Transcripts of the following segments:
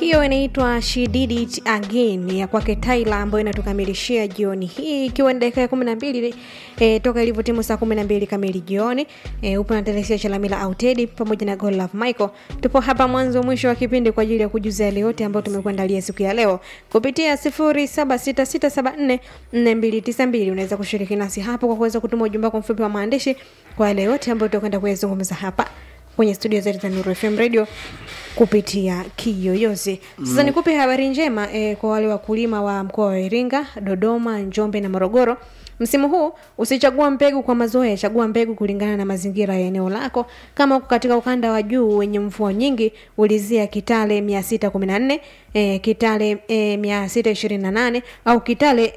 hiyo inaitwa She Did It Again ya kwake Tyla ambayo inatukamilishia jioni hii ikiwa ni dakika ya kumi na mbili e, toka ilivyotimu saa kumi na mbili kamili jioni e, upo na Telesia Chalamila Autedi pamoja na God Love Michael. Tupo hapa mwanzo mwisho wa kipindi kwa ajili ya kujuza yale yote ambayo tumekuandalia siku ya leo kupitia sifuri saba sita sita saba nne nne mbili tisa mbili. Unaweza kushiriki nasi hapo kwa kuweza kutuma ujumbe wako mfupi wa maandishi kwa yale yote ambayo tutakwenda kuyazungumza hapa kwenye studio zetu za Nuru FM Radio kupitia kiyoyozi. Sasa mm. nikupe habari njema eh, kwa wale wakulima wa mkoa wa Iringa, Dodoma, Njombe na Morogoro. Msimu huu usichagua mbegu kwa mazoea, chagua mbegu kulingana na mazingira ya eneo lako. Kama uko katika ukanda wa juu wenye mvua nyingi, ulizia Kitale 614, eh, Kitale eh, 628 au Kitale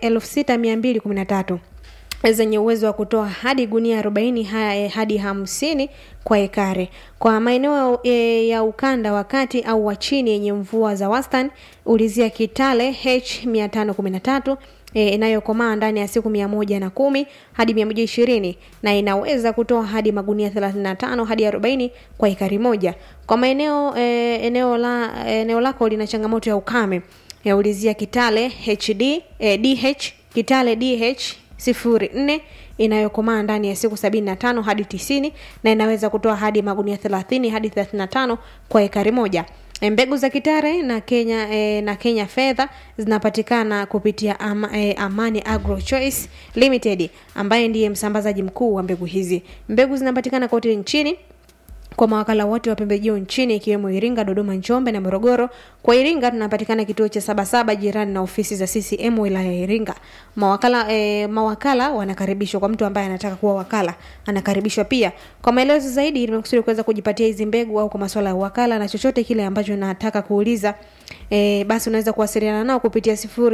6213 zenye uwezo wa kutoa hadi gunia 40 hadi hamsini kwa ekari. Kwa maeneo e, ya ukanda wa kati au wa chini yenye mvua za wastani, ulizia Kitale H 513 e, inayokomaa ndani ya siku mia moja na kumi hadi mia moja ishirini na inaweza kutoa hadi magunia 35 hadi 40 kwa ekari moja. Kwa maeneo e, eneo la eneo lako lina changamoto ya ukame, e, ulizia Kitale HD e, DH Kitale DH sifuri nne inayokomaa ndani ya siku sabini na tano hadi tisini na inaweza kutoa hadi magunia thelathini hadi thelathini na tano kwa ekari moja. Mbegu za Kitare na Kenya e, na Kenya fedha zinapatikana kupitia ama, e, Amani Agro Choice Limited ambaye ndiye msambazaji mkuu wa mbegu hizi. Mbegu zinapatikana kote nchini kwa mawakala wote wa pembejeo nchini ikiwemo Iringa, Dodoma, Njombe na Morogoro. Kwa Iringa tunapatikana kituo cha Sabasaba jirani na ofisi za CCM wilaya ya Iringa. Mawakala e, mawakala wanakaribishwa kwa mtu ambaye anataka kuwa wakala, anakaribishwa pia. Kwa maelezo zaidi nimekusudi kuweza kujipatia hizi mbegu au kwa masuala ya wakala na chochote kile ambacho nataka kuuliza e, basi unaweza kuwasiliana nao kupitia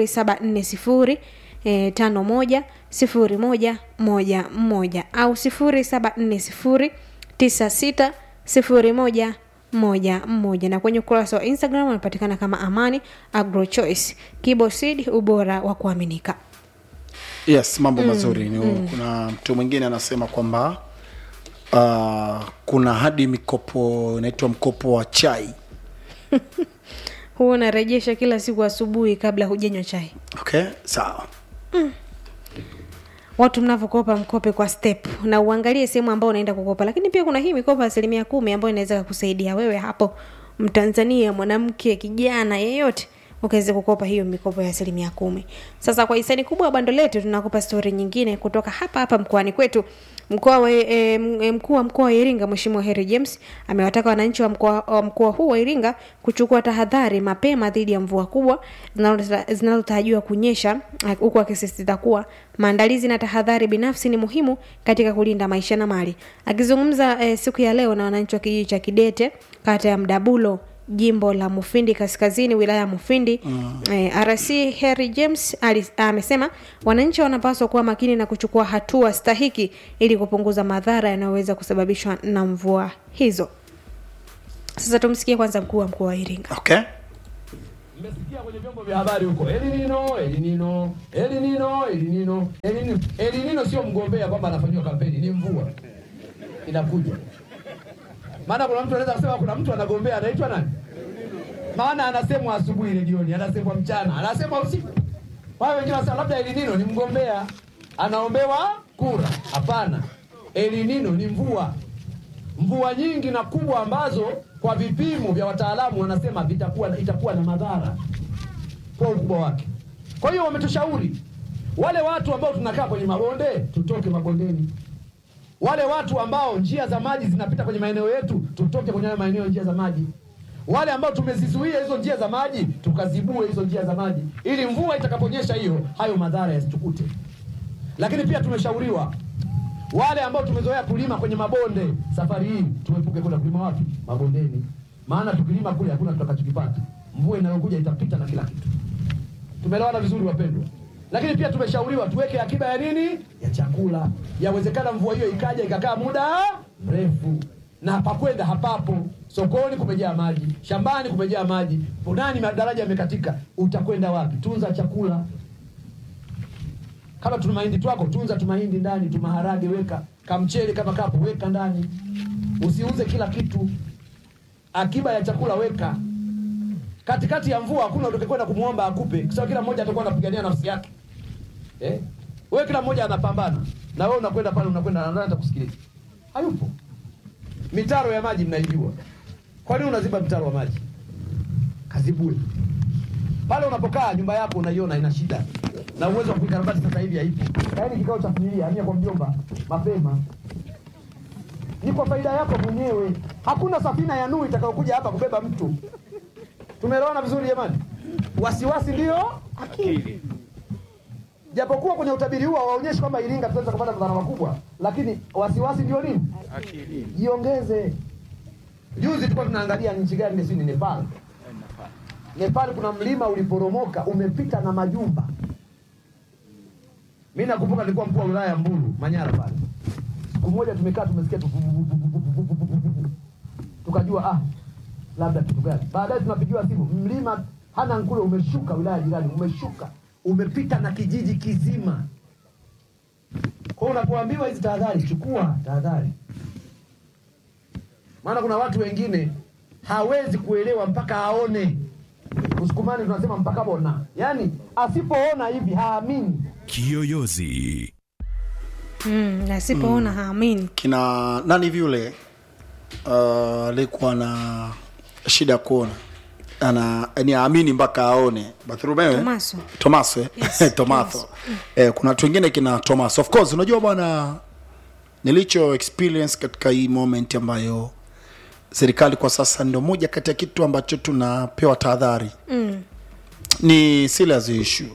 0740 E, tano moja sifuri moja moja moja au sifuri saba nne sifuri tisa sita sifuri moja moja moja na kwenye ukurasa wa Instagram unapatikana kama Amani Agro Choice Kibo Seed, ubora wa kuaminika. Yes, mambo mazuri ni mm. Kuna mtu mwingine anasema kwamba uh, kuna hadi mikopo inaitwa mkopo wa chai Huo unarejesha kila siku asubuhi kabla hujanywa chai. okay, sawa Watu mnavyokopa mkope kwa step na uangalie sehemu ambayo unaenda kukopa, lakini pia kuna hii mikopo asilimia kumi ambayo inaweza kukusaidia wewe hapo Mtanzania, mwanamke, kijana yeyote ukaweza kukopa hiyo mikopo ya asilimia kumi. Sasa kwa hisani kubwa ya bando letu tunakupa stori nyingine kutoka hapa hapa mkoani kwetu. Mkoa wa e, mkuu wa mkoa wa Iringa Mheshimiwa Harry James amewataka wananchi wa mkoa wa mkoa huu wa Iringa kuchukua tahadhari mapema dhidi ya mvua kubwa zinazotarajiwa kunyesha, huku akisisitiza kuwa maandalizi na tahadhari binafsi ni muhimu katika kulinda maisha na mali. Akizungumza e, siku ya leo na wananchi wa kijiji cha Kidete kata ya Mdabulo jimbo la Mufindi Kaskazini, wilaya ya Mufindi mm. Eh, RC Harry James amesema wananchi wanapaswa kuwa makini na kuchukua hatua stahiki ili kupunguza madhara yanayoweza kusababishwa na mvua hizo. Sasa tumsikie kwanza mkuu wa mkoa wa Iringa. okay. Mmesikia kwenye vyombo vya habari huko Elinino, Elinino, Elinino, Elinino, Elinino. Elinino sio mgombea kwamba anafanyiwa kampeni, ni mvua inakuja. Maana kuna mtu anaweza kusema kuna mtu anagombea anaitwa nani? Maana anasemwa asubuhi ile jioni, anasemwa mchana, anasemwa usiku. Wao wengine wanasema labda Elinino ni mgombea anaombewa kura. Hapana, Elinino ni mvua, mvua nyingi na kubwa ambazo kwa vipimo vya wataalamu wanasema vitakuwa itakuwa na madhara kwa ukubwa wake. Kwa hiyo wametushauri wale watu ambao tunakaa kwenye mabonde tutoke mabondeni wale watu ambao njia za maji zinapita kwenye maeneo yetu tutoke kwenye hayo maeneo njia za maji. Wale ambao tumezizuia hizo njia za maji tukazibue hizo njia za maji, ili mvua itakaponyesha hiyo hayo madhara yasitukute. Lakini pia tumeshauriwa wale ambao tumezoea kulima kwenye mabonde, safari hii tuepuke kwenda kulima wapi? Mabondeni, maana tukilima kule hakuna tutakachokipata. Mvua inayokuja itapita na kila kitu. Tumeelewana vizuri wapendwa? Lakini pia tumeshauriwa tuweke akiba ya nini? Ya chakula. Yawezekana mvua hiyo ikaja ikakaa muda mrefu, na pakwenda hapapo. Sokoni kumejaa maji, shambani kumejaa maji, ponani madaraja yamekatika, utakwenda wapi? Tunza chakula. Kama tuna mahindi twako, tunza tumahindi ndani, tumaharage weka, kamchele kama kapo weka ndani, usiuze kila kitu. Akiba ya chakula weka. katikati ya mvua hakuna utakayekwenda kumwomba akupe kwa sababu kila mmoja atakuwa anapigania nafsi yake eh? wewe kila mmoja anapambana na wewe unakwenda pale unakwenda na nani atakusikiliza hayupo mitaro ya maji mnaijua kwa nini unaziba mtaro wa maji kazibue pale unapokaa nyumba yako unaiona ina shida na uwezo wa kuikarabati sasa hivi haipo yaani kikao cha familia hamia kwa mjomba mapema ni kwa faida yako mwenyewe hakuna safina ya Nuhu itakayokuja hapa kubeba mtu tumeelewana vizuri jamani wasiwasi ndio akili japokuwa kwenye utabiri huu hawaonyeshi kwamba Iringa tutaweza kupata madhara makubwa, lakini wasiwasi ndio nini? Jiongeze. Juzi tulikuwa tunaangalia nchi gani ile, si ni Nepal. Nepal kuna mlima uliporomoka umepita na majumba. Mimi nakumbuka nilikuwa mkuu wa wilaya ya Mbulu, Manyara pale. Siku moja tumekaa tumesikia tu tukajua ah, labda kitu gani. Baadaye tunapigiwa simu, mlima hana nkule umeshuka wilaya jirani, umeshuka umepita na kijiji kizima. Kwa hiyo unapoambiwa hizi tahadhari, chukua tahadhari, maana kuna watu wengine hawezi kuelewa mpaka aone. Usukumani tunasema mpaka bona, yaani asipoona hivi haamini. Kiyoyozi. mm, asipoona haamini kina nani hivi yule uh, alikuwa na shida ya kuona ana yani aamini mpaka aone Bartholomew eh? Tomaso. Tomaso eh? Yes, Tomaso eh, kuna watu wengine kina Tomaso of course unajua bwana nilicho experience katika hii moment ambayo serikali kwa sasa ndio moja kati ya kitu ambacho tunapewa tahadhari mm. ni serious issue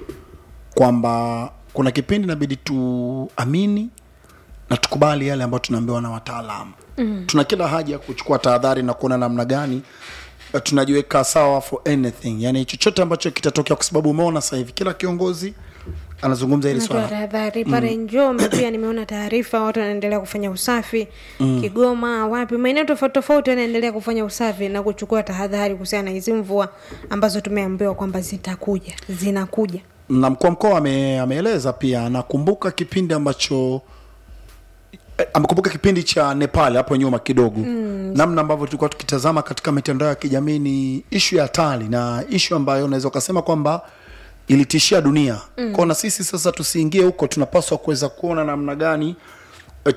kwamba kuna kipindi inabidi tuamini na tukubali yale ambayo tunaambiwa na wataalamu mm. tuna kila haja ya kuchukua tahadhari na kuona namna gani eh, tunajiweka sawa for anything yani chochote ambacho kitatokea kwa sababu umeona sasa hivi kila kiongozi anazungumza hili natoa swala tahadhari pale njombe pia nimeona taarifa watu wanaendelea kufanya usafi kigoma wapi maeneo tofauti tofauti wanaendelea kufanya usafi na kuchukua tahadhari kuhusiana na hizi mvua ambazo tumeambiwa kwamba zitakuja zinakuja na mkuu wa mkoa ame, ameeleza pia nakumbuka kipindi ambacho eh, amekumbuka kipindi cha nepal hapo nyuma kidogo mm. namna ambavyo tulikuwa tukitazama katika mitandao ya kijamii ni ishu ya hatari na ishu ambayo unaweza ukasema kwamba ilitishia dunia mm. kwao na sisi sasa tusiingie huko tunapaswa kuweza kuona namna gani eh,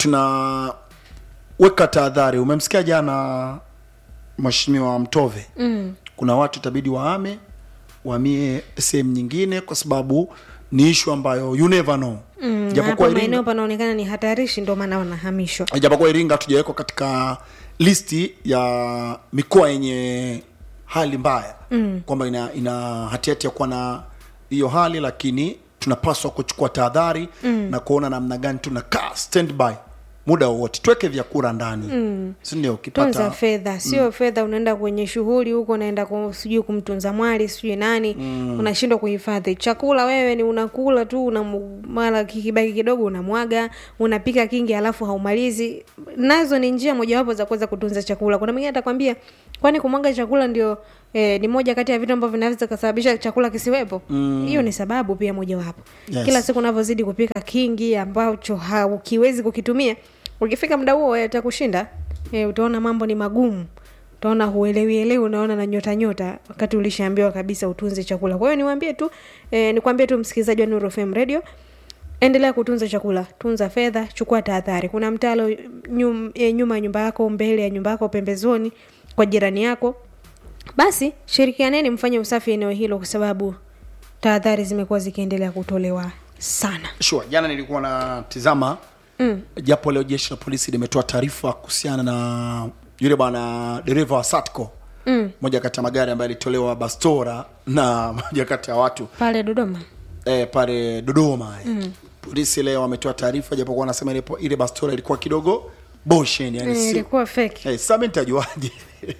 tunaweka tahadhari umemsikia jana mheshimiwa mtove mm. kuna watu itabidi waame waamie sehemu nyingine kwa sababu ni ishu ambayo you never know Mm, japokuwa hapa maeneo Iringa, panaonekana ni hatarishi ndio maana wanahamishwa japokuwa Iringa hatujawekwa katika listi ya mikoa yenye hali mbaya mm. kwamba ina, ina hatihati ya kuwa na hiyo hali lakini tunapaswa kuchukua tahadhari mm. na kuona namna gani tunakaa standby muda wowote tuweke vyakula ndani mm. sindio tunza ukipata fedha sio fedha unaenda kwenye shughuli huko unaenda ku- sijui kumtunza mwali sijui nani mm. unashindwa kuhifadhi chakula wewe ni unakula tu una mara kikibaki kidogo unamwaga unapika kingi alafu haumalizi nazo ni njia mojawapo za kuweza kutunza chakula kuna mwingine atakwambia kwani kumwaga chakula ndio eh, ni moja kati ya vitu ambavyo vinaweza kusababisha chakula kisiwepo hiyo ni sababu pia mojawapo Yes. kila siku unavyozidi kupika kingi ambacho haukiwezi kukitumia ukifika muda huo atakushinda e, utaona mambo ni magumu utaona huelewielewi unaona na nyota nyota wakati ulishaambiwa kabisa utunze chakula kwa hiyo niwaambie tu e, nikwambie tu msikilizaji wa Nuru FM radio endelea kutunza chakula tunza fedha chukua tahadhari kuna mtalo nyum, e, nyuma ya nyumba yako mbele ya nyumba yako pembezoni kwa jirani yako basi shirikianeni mfanye usafi eneo hilo kwa sababu tahadhari zimekuwa zikiendelea kutolewa sana sure jana nilikuwa natizama mm. japo leo jeshi la polisi limetoa taarifa kuhusiana na yule bwana dereva wa satco mm. moja kati ya magari ambayo alitolewa bastora na moja kati ya watu pale dodoma eh, pale dodoma mm. polisi leo wametoa taarifa japokuwa wanasema ile, ile bastora ilikuwa kidogo boshen yani Eh, si, ilikuwa feki eh, sasa mimi nitajuaje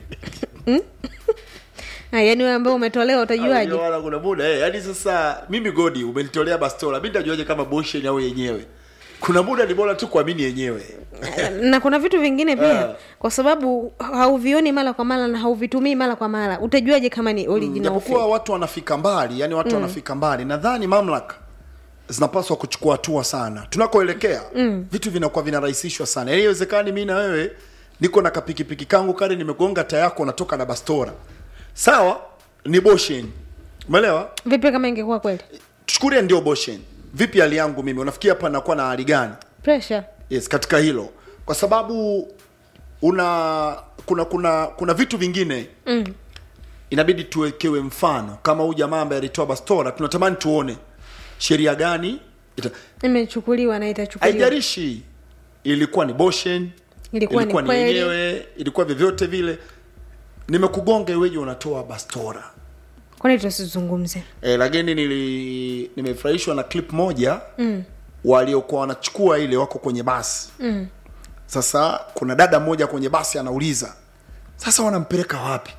Ah, yaani wewe ambao umetolewa utajuaje Wala kuna muda eh, yani sasa mimi godi umenitolea bastola mimi nitajuaje kama boshen au yenyewe kuna muda ni bora tu kuamini yenyewe na kuna vitu vingine pia Ah. kwa sababu hauvioni mara kwa mara na hauvitumii mara kwa mara utajuaje kama ni original japokuwa fake? watu wanafika mbali yani watu mm. wanafika mbali nadhani mamlaka zinapaswa kuchukua hatua sana tunakoelekea mm. vitu vinakuwa vinarahisishwa sana yani iwezekani mi na wewe niko na kapikipiki kangu kale nimegonga tayako natoka na bastora sawa ni boshen umeelewa vipi kama ingekuwa kweli tuchukulie ndio boshen vipi hali yangu mimi unafikia hapa nakuwa na hali gani pressure yes katika hilo kwa sababu una kuna kuna kuna vitu vingine mm. inabidi tuwekewe mfano kama huyu jamaa ambaye alitoa bastora tunatamani tuone sheria gani ita, imechukuliwa na itachukuliwa haijarishi ilikuwa ni boshen Ilikuwa ni ilikuwa ni kweli. yenyewe ilikuwa vyovyote vile nimekugonga iweje unatoa bastora kwani tusizungumze e, lakini nili nimefurahishwa na clip moja mm. waliokuwa wanachukua ile wako kwenye basi mm. sasa kuna dada mmoja kwenye basi anauliza sasa wanampeleka wapi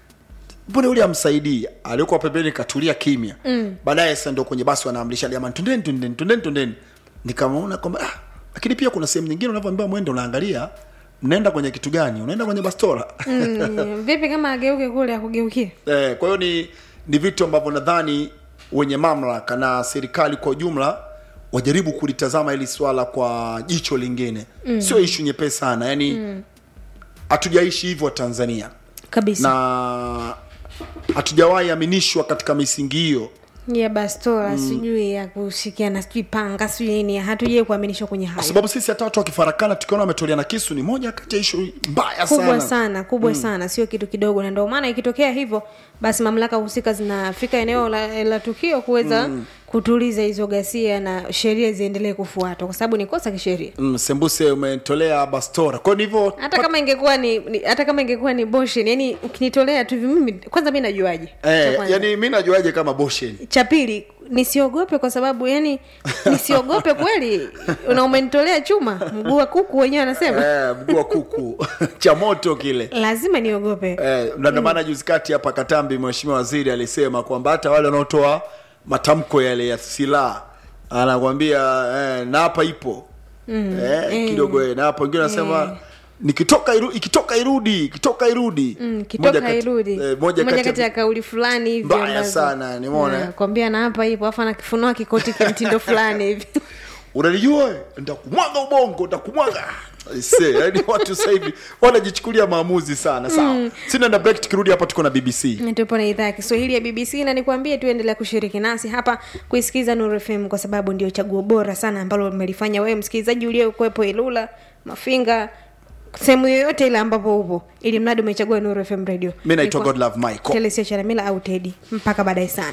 mbona yule amsaidii aliokuwa pembeni katulia kimya mm. baadaye sasa ndio kwenye basi wanaamrisha jamani tundeni tundeni tundeni tundeni nikamwona kwamba ah, lakini pia kuna sehemu nyingine unavyoambiwa mwende unaangalia mnaenda kwenye kitu gani unaenda kwenye bastora mm, vipi kama ageuke kule akugeukie Eh, kwa hiyo ni ni vitu ambavyo nadhani wenye mamlaka na serikali kwa ujumla wajaribu kulitazama hili swala kwa jicho lingine mm. sio ishu nyepesi sana yani hatujaishi hivyo tanzania kabisa na hatujawahi aminishwa katika misingi hiyo ya bastola sijui ya kushikiana sijui panga sijui nini hatujai kuaminishwa kwenye kwa hayo sababu sisi hata watu wakifarakana tukiona wametoleana kisu ni moja kati ya ishu mbaya kubwa sana, sana kubwa sana sio kitu kidogo na ndio maana ikitokea hivyo basi mamlaka husika zinafika eneo la, la tukio kuweza kutuliza hizo ghasia na sheria ziendelee kufuatwa kwa sababu ni kosa kisheria Mm, sembuse umetolea bastora kwa hiyo ndivyo hata kama ingekuwa ni, ni hata kama ingekuwa ni boshen yani ukinitolea tu hivi mimi kwanza mi najuaje Cha eh, kwanza. yani mi najuaje kama boshen cha pili nisiogope kwa sababu yani nisiogope kweli na umenitolea chuma mguu wa kuku wenyewe anasema eh, mguu wa kuku cha moto kile lazima niogope Eh, na ndio maana juzi kati hapa Katambi mheshimiwa waziri alisema kwamba hata wale wanaotoa matamko yale ya silaha anakwambia eh, na hapa ipo mm, eh, kidogo eh, na hapo wengine wanasema nikitoka iru, ikitoka irudi ikitoka irudi Mm, Moja kitoka kati- irudi eh, moja moja kati kati ya ya kauli fulani hivi Mbaya ambazo- sana, nimeona. Ah, kwambia na hapa hivo afu anakifunua kikoti kimtindo fulani hivi unalijua eh? nitakumwaga ubongo nitakumwaga Aise, yani watu sasa hivi wanajichukulia maamuzi sana sawa sina na break tukirudi hapa tuko na bbc tupo na idhaa ya kiswahili ya bbc na nikwambie tuendelea kushiriki nasi hapa kuisikiza Nuru fm kwa sababu ndio chaguo bora sana ambalo limelifanya wewe msikilizaji uliokuwepo ilula mafinga sehemu yoyote ile ambapo upo ili mradi umechagua Nuru fm radio mi naitwa Nilikuwa- godlove michael telesia charamila au tedi mpaka baadaye sana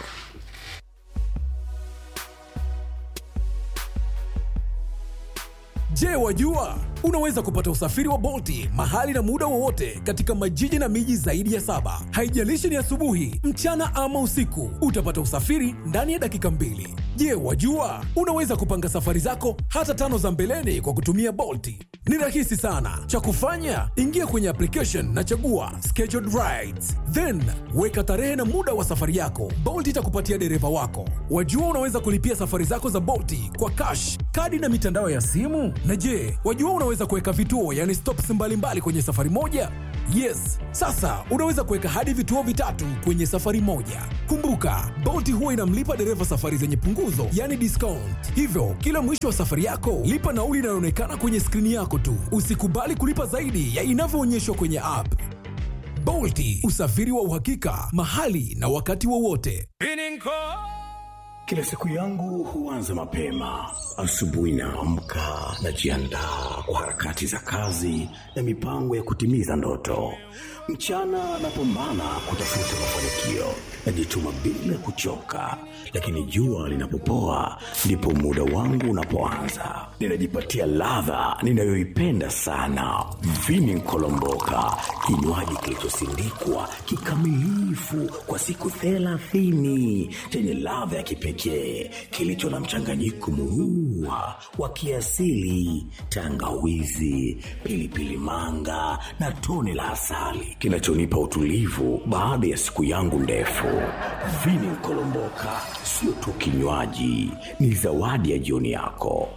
Je, wajua unaweza kupata usafiri wa Bolti mahali na muda wowote katika majiji na miji zaidi ya saba. Haijalishi ni asubuhi, mchana ama usiku, utapata usafiri ndani ya dakika mbili. Je, wajua unaweza kupanga safari zako hata tano za mbeleni kwa kutumia Bolti? Ni rahisi sana. Cha kufanya, ingia kwenye application na chagua scheduled rides, then weka tarehe na muda wa safari yako. Bolt itakupatia dereva wako. Wajua unaweza kulipia safari zako za Bolti kwa cash, kadi na mitandao ya simu. Na je, wajua unaweza kuweka vituo, yani stops mbalimbali kwenye safari moja? Yes, sasa unaweza kuweka hadi vituo vitatu kwenye safari moja. Kumbuka, Bolt huwa inamlipa dereva safari zenye punguzo, yani discount. Hivyo, kila mwisho wa safari yako, lipa nauli inayoonekana kwenye skrini yako tu. Usikubali kulipa zaidi ya inavyoonyeshwa kwenye app. Bolti, usafiri wa uhakika, mahali na wakati wowote. Kila siku yangu huanza mapema. Asubuhi naamka, najiandaa kwa harakati za kazi na mipango ya kutimiza ndoto. Mchana napambana kutafuta mafanikio, najituma bila kuchoka, lakini jua linapopoa ndipo muda wangu unapoanza. Ninajipatia ladha ninayoipenda sana, vini nkolomboka, kinywaji kilichosindikwa kikamilifu kwa siku thelathini chenye ladha ya kipekee kilicho na mchanganyiko murua wa kiasili, tangawizi, pilipili manga na tone la asali kinachonipa utulivu baada ya siku yangu ndefu. Vini Nkolomboka sio tu kinywaji, ni zawadi ya jioni yako.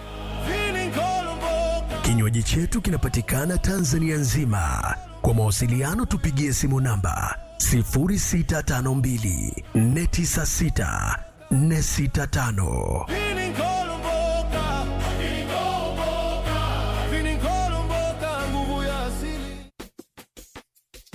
Kinywaji chetu kinapatikana Tanzania nzima. Kwa mawasiliano tupigie simu namba 0652 496 465.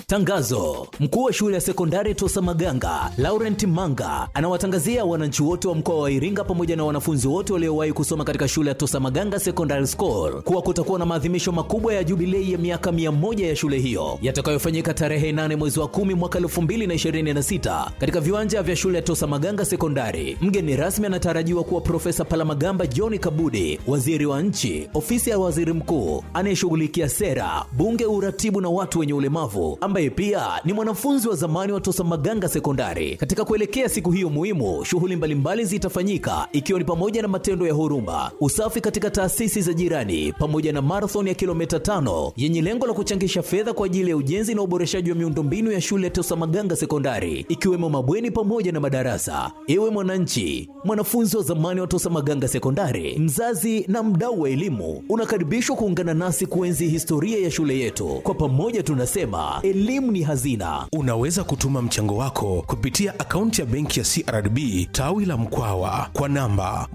Tangazo: mkuu wa shule ya sekondari Tosa Maganga Laurent Manga anawatangazia wananchi wote wa mkoa wa Iringa pamoja na wanafunzi wote waliowahi kusoma katika shule ya Tosa Maganga Secondary School kuwa kutakuwa na maadhimisho makubwa ya jubilei ya miaka mia moja ya shule hiyo yatakayofanyika tarehe 8 mwezi wa 10 mwaka 2026 katika viwanja vya shule ya Tosa Maganga Sekondari. Mgeni rasmi anatarajiwa kuwa Profesa Palamagamba John Kabudi, waziri wa nchi, ofisi ya waziri mkuu anayeshughulikia sera, bunge, uratibu na watu wenye ulemavu, ambaye pia ni mwanafunzi wa zamani wa Tosa Maganga Sekondari. Katika kuelekea siku hiyo muhimu, shughuli mbalimbali zitafanyika ikiwa ni pamoja na matendo ya huruma, usafi katika taasisi za jirani, pamoja na marathon ya kilomita tano yenye lengo la kuchangisha fedha kwa ajili ya ujenzi na uboreshaji wa miundombinu ya shule ya Tosa Maganga Sekondari, ikiwemo mabweni pamoja na madarasa. Ewe mwananchi, mwanafunzi wa zamani wa Tosa Maganga Sekondari, mzazi na mdau wa elimu, unakaribishwa kuungana nasi kuenzi historia ya shule yetu. Kwa pamoja tunasema elimu ni hazina. Unaweza kutuma mchango wako kupitia akaunti ya benki ya CRDB tawi la Mkwawa kwa namba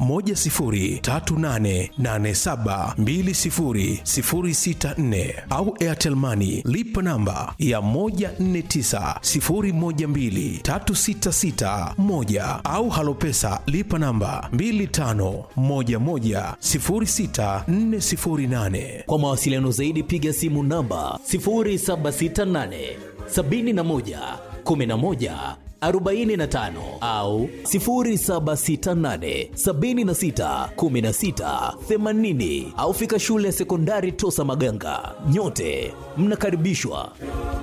10388720064 au Airtel Money lipa namba ya 1490123661 au Halopesa lipa namba 25110648. Kwa mawasiliano zaidi piga simu namba 0768 71 11 45 au 0768 76 16 80 au fika shule ya sekondari Tosa Maganga. Nyote mnakaribishwa.